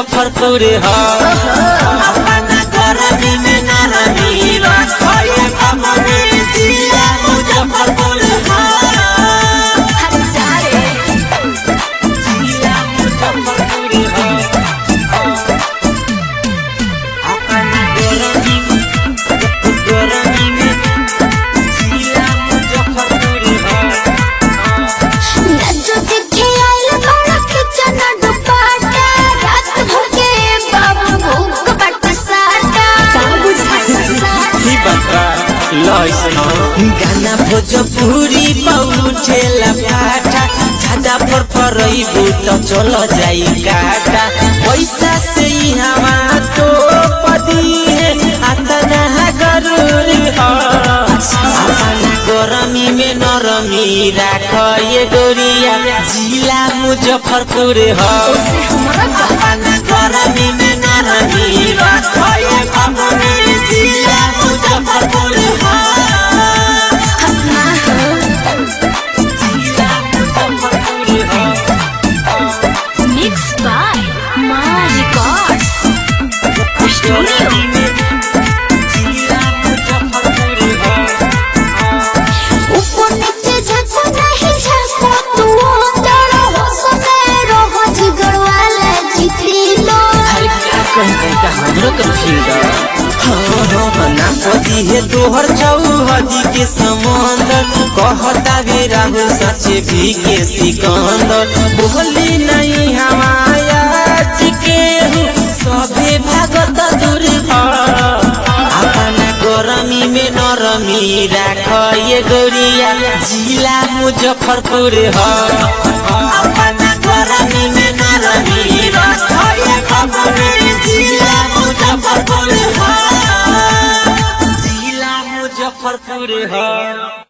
मुजफ्फरपुर ह अपना गरमी में नरमी रखए अपने जिला मुजफ्फरपुर ह हर सारे जिला मुजफ्फरपुर ह अपना गरमी गरमी में जिला मुजफ्फरपुर ह नजो देखे आइल बड़ा किचन दुपाटा रात भोगे बाबू भूख बट साटा बाबू ही बता लइसन गाना भोजपुरी पौठेला पाटा ज्यादा पर परइबू त चल जाई काटा पैसा से ही हवा तो पदी है अतना गरूरी ह अपना गरमी में नरमी राख ये गोरिया जिला मुजफ्फरपुर ह अपना गरमी में नरमी राख ये अपने जिला मुजफ्फरपुर ह अपना जिला मुजफ्फरपुर ह mix by Maa records studio जिला मुजफ्फरपुर ह ऊपर नीचे झको नहीं झको तू अंदर हो सने रहो जिगर वाला जीती लो अरे का कहीं कहीं का हमरो के फील्ड हाँ हाँ ना पदी है तोहर चौहदी के समंदर कहता भी राहुल सचे भी के सिकंदर बोली नहीं हमाया के सभे भागत दूर अपना गरमी में नरमी राख ये गोरिया जिला मुजफ्फरपुर ह अपना गरमी में नरमी राख ये अपने जिला मुजफ्फरपुर ह जिला मुजफ्फरपुर ह